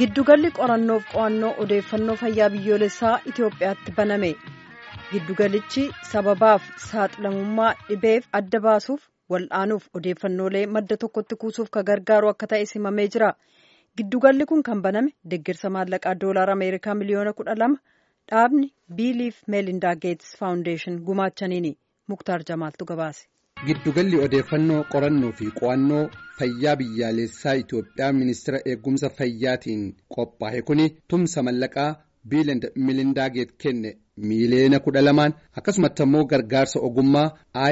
Giddugalli qorannoof qo'annoo odeeffannoo fayyaa biyyoolessaa Itoophiyaatti baname. Giddugalichi sababaaf saaxilamummaa dhibeef adda baasuuf wal'aanuuf odeeffannoolee madda tokkotti kuusuuf kan gargaaru akka ta'e simamee jira. Giddugalli kun kan baname deeggarsa maallaqaa doolaara Ameerikaa miliyoona kudha lama dhaabni biiliif meelindaa geetsi faawundeeshin gumaachaniini. Muktaar Jamaaltu gabaase. Giddugalli odeeffannoo qorannoo fi qo'annoo fayyaa biyyaalessaa Itoophiyaa ministeera eegumsa fayyaatiin qophaa'e kuni tumsa mallaqaa biilind milindaa geet kenne miiliyoona kudha lamaan akkasumatti immoo gargaarsa ogummaa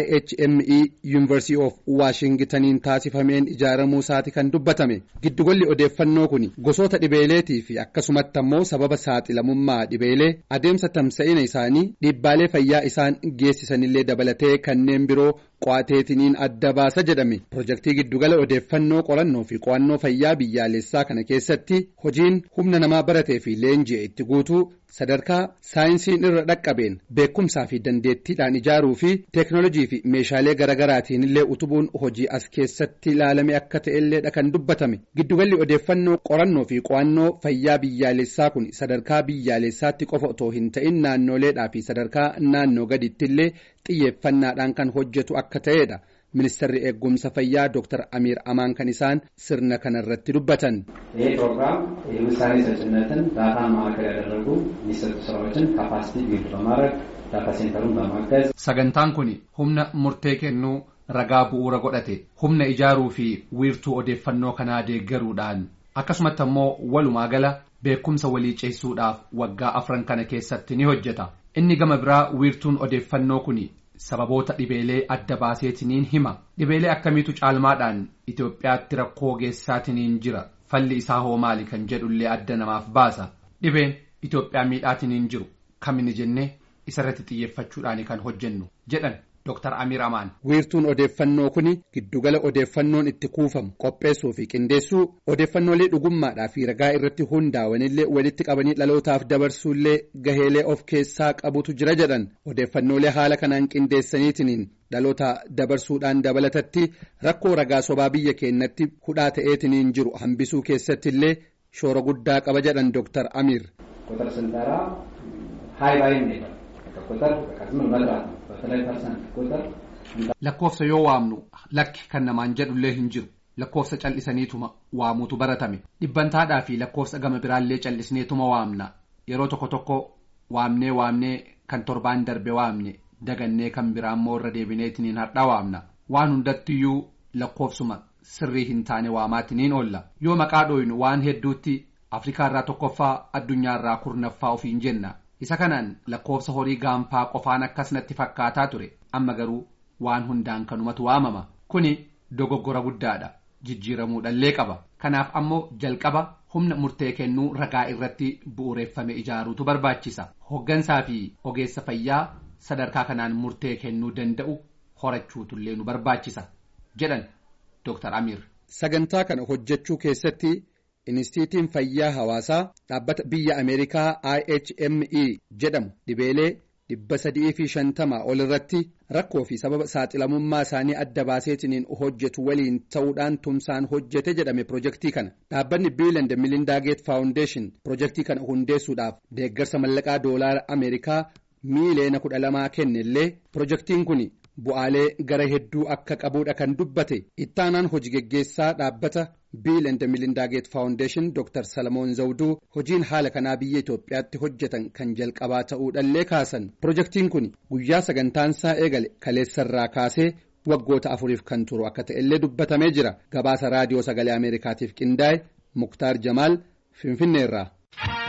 IHME yuunivarsiitii of waashingitaniin taasifameen ijaaramuu isaati kan dubbatame giddugalli odeeffannoo kun gosoota dhibeeleetii fi akkasumatti immoo sababa saaxilamummaa dhibeelee adeemsa tamsa'ina isaanii dhiibbaalee fayyaa isaan geessisanillee dabalatee kanneen biroo qo'ateetiniin adda baasa jedhame pirojektii giddugala odeeffannoo qorannoo fi qo'annoo fayyaa biyyaalessaa kana keessatti hojiin humna namaa baratee fi leenji'e itti guutuu sadarkaa saayinsiin irra dhaqqabeen beekumsaa fi dandeettiidhaan ijaaruu fi teeknoolojii fi meeshaalee garaagaraatiin illee utubuun hojii as keessatti ilaalame akka ta'elleedha kan dubbatame giddugalli odeeffannoo qorannoo fi qo'annoo fayyaa biyyaalessaa kun sadarkaa biyyaalessaatti qofa otoo hin ta'in naannoleedhaa fi sadarkaa naannoo gaditti illee xiyyeeffannaadhaan kan hojjetu akka ta'edha. ministeerri eegumsa fayyaa ዶክተር አሚር አማን kan isaan sirna kanarratti dubbatan. ይህ ፕሮግራም የውሳኔ ሰጭነትን ዳታን ማዕከል ያደረጉ የሚሰጡ ስራዎችን ካፓሲቲ ቢልድ በማድረግ ዳታ ሴንተሩን በማገዝ sagantaan kun humna murtee kennuu ragaa bu'uura godhate humna ijaaruu fi wiirtuu odeeffannoo kanaa deeggaruudhaan akkasumatti immoo walumaa gala beekumsa walii ceessuudhaaf waggaa afran kana keessatti ni hojjeta inni gama biraa wiirtuun odeeffannoo kun sababoota dhibeelee adda baaseetiniin hima dhibeelee akkamiitu caalmaadhaan Itoophiyaatti rakkoo geessaatiniin jira falli isaa hoo maali kan jedhullee adda namaaf baasa dhibeen Itoophiyaa miidhaatiniin jiru kamini jennee isarratti xiyyeeffachuudhaan kan hojjennu jedhan Dr. Amir Amaan. Wiirtuun odeeffannoo kun giddugala odeeffannoon itti kuufamu qopheessuu fi qindeessuu odeeffannoolee dhugummaadhaa fi ragaa irratti hundaa'anillee walitti qabanii dhalootaaf dabarsuullee gaheelee of keessaa qabutu jira jedhan odeeffannoolee haala kanaan qindeessaniitiin dhaloota dabarsuudhaan dabalatatti rakkoo ragaa sobaa biyya keenyatti hudhaa ta'eetiniin jiru hambisuu keessatti illee shoora guddaa qaba jedhan Dr. Amir. ቁጥር ስንጠራ ሀይ ባይ እንሄዳል ቁጥር ዝም መጥራት ነው በተለይ ፐርሰንት ቁጥር lakkoofsa yoo waamnu lakki kan namaan jedhullee hin jiru lakkoofsa cal'isaniituma waamuutu baratame dhibbantaadhaa fi lakkoofsa gama biraallee cal'isneetuma waamna yeroo tokko tokko waamnee waamnee kan torbaan darbe waamne dagannee kan biraammoo irra deebineetiniin har'aa waamna waan hundattiyyuu lakkoofsuma sirrii hin taane waamaatiniin oolla yoo maqaa dhooynu waan hedduutti afrikaarraa tokkoffaa addunyaarraa kurnaffaa ofiin jenna isa kanaan lakkoofsa horii gaanfaa qofaan akkas natti fakkaataa ture amma garuu waan hundaan kanumatu waamama kuni dogoggora guddaadha jijjiiramuudhallee qaba kanaaf ammoo jalqaba humna murtee kennuu ragaa irratti bu'uureeffame ijaaruutu barbaachisa hoggansaa fi ogeessa fayyaa sadarkaa kanaan murtee kennuu danda'u horachuutullee nu barbaachisa jedhan Dr. Amir. Sagantaa kana hojjechuu keessatti Inistiitiin Fayyaa Hawaasaa dhaabbata biyya Ameerikaa IHME jedhamu dhibeelee dhibba sadii fi shantama ol irratti rakkoo fi sababa saaxilamummaa isaanii adda baaseetiniin hojjetu waliin ta'uudhaan tumsaan hojjete jedhame pirojektii kana dhaabbanni biiland milindaa geet faawundeeshin pirojektii kana hundeessuudhaaf deeggarsa mallaqaa doolaara Ameerikaa miiliyoona kudha lamaa kennellee pirojektiin kun bu'aalee gara hedduu akka qabuudha kan dubbate ittaanaan hojii geggeessaa dhaabbata biiland milindaa geet faawundeeshin Dr. Salamoon Zawduu hojiin haala kanaa biyya Itoophiyaatti hojjetan kan jalqabaa ta'uudhallee kaasan pirojektiin kun guyyaa sagantaansaa eegale kaleessarraa kaasee waggoota afuriif kan turu akka ta'ellee dubbatamee jira gabaasa raadiyoo sagalee ameerikaatiif qindaa'e muktaar jamaal finfinneerraa.